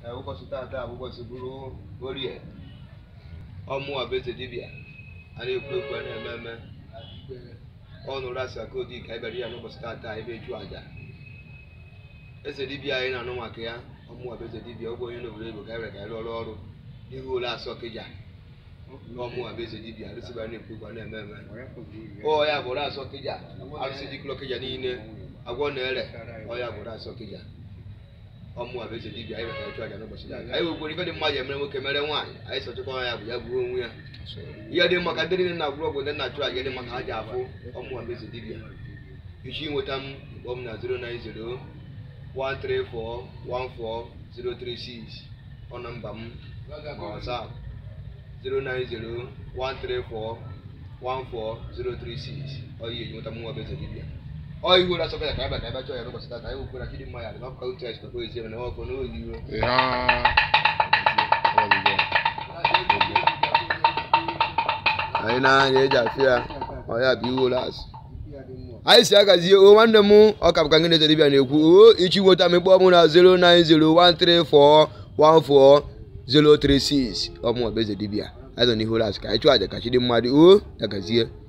Ee, ụbọchị tata bụ ụbọchị bụrụ orie ọmụ abeze dibịa a na-ekwu ekwu a na-eme eme ọ nụrụ asị aka odi ka ebere ya n'ụbọchị tata ebe chụọ aja eze dibịa anyị na-anụ maka ya ọmụ abeze dibịa ọ bụ onye n'obodo Igbo ka ebere ka anyị rụọ ọrụ n'ihu ụlọ asọ kịja ọmụ abeze dibịa arụsịba na-ekwu ekwu a na-eme eme ọ ya bụ ụlọ asọ kịja arụsị dịkụlọ kịja niile agwọ na-ere ọ ya bụ ụlọ asọ kịja ọmụ a bụ eze dibịa anyị mekara chụ aja n'ụbọchị taa anyị nwekwara ife dị mma ji emere nwoke mere nwaanyị anyị sọchịkwa ya bụ ya bụrụ onwe ya ihe dị maka ndị niile na-agwụrụ ọgwụ ndị na-achụ aja dị maka ha ji afụ ọmụ a bụ eze dibịa iji nweta m kpọọ m na 090 134 14036 ọ nọmba m ma WhatsApp 090 134 14036 ọ yi eji nweta m nwa bụ eze dibịa ọ ihu ụra sọkọ ya ka abịa ka abịa chọọ ya n'ụbọchị taa ka anyị wekwara chidi mma ya dị n'ọkụkọ otu esi nakwa ezi na ọkụ n'oyi iwe anyị na-anya eji afị ya ọ ya bụ iwu ụlọ azụ anyị si agazie o nwanne m ọ ka bụka ngị dibịa na-ekwu o ichi nweta m kpọọ m na 09013414036 ọ mụ bụ eze dibịa anyị nọ n'ihu ụlọ azụ ka anyị chụọ aja ka chidi mmadụ o dagazie